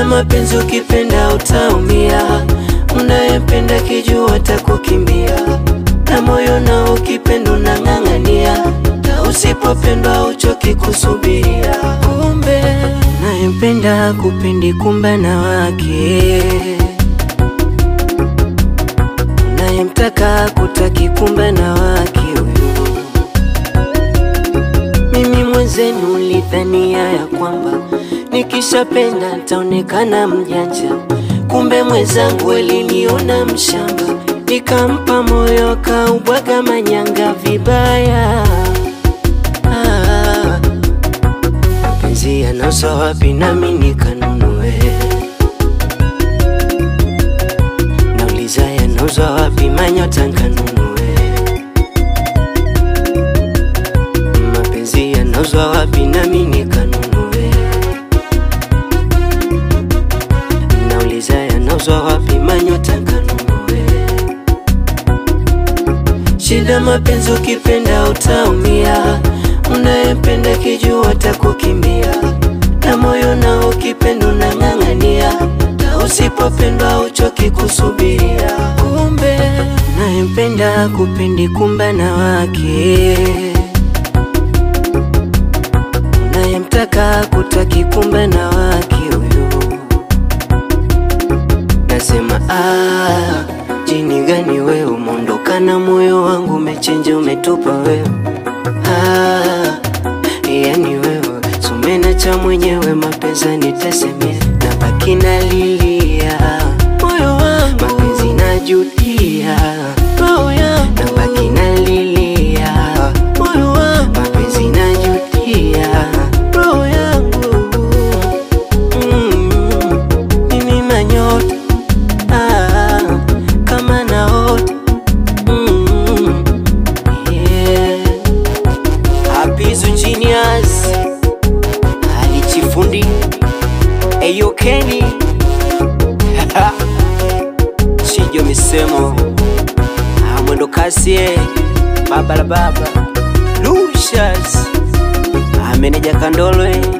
mapenzi ukipenda utaumia, unayempenda kijua atakukimbia, na moyo nao ukipenda unang'ang'ania, na usipopendwa uchoki kusubiria. Kumbe unayempenda kupendi, kumbe na wake unayemtaka kutaki, kumbe na wake huyu. Mimi mwenzenu ulidhania ya kwamba nikishapenda nitaonekana mjanja, kumbe mwenzangu aliniona mshamba, nikampa moyo kaubwaga manyanga vibaya. Ah, mapenzi yanauzwa wapi nami nikanunue? Nauliza yanauzwa wapi manyota nkanunue? Mapenzi yanauzwa wapi nami nikanunue? Nauliza yanauzwa wapi manyota nkanunue? Shida mapenzi ukipenda utaumia, unayempenda kijua atakukimbia, na moyo nao ukipenda unang'ang'ania, na usipopendwa uchoki kusubiria. Kumbe unayempenda kupendi, kumbe na wake unayemtaka kutaki, kumbe na wake huyu. Nasema ah, jini gani wewe umeondoka na moyo wangu umechenja umetupa wewe ah, yani wewe sumena cha mwenyewe mapenzi nitasemea na baki nalilia moyo wangu mapenzi najutia roho yangu na baki nalilia moyo wangu mapenzi najutia roho yangu mm, mimi manyota ah, kama naota mm, yeah. Hapizu Genius alichifundi Eyo Kenny Chijo misemo Ah, mwendo kasi eh. baba la baba Lucius Ah, meneja Kandolo eh.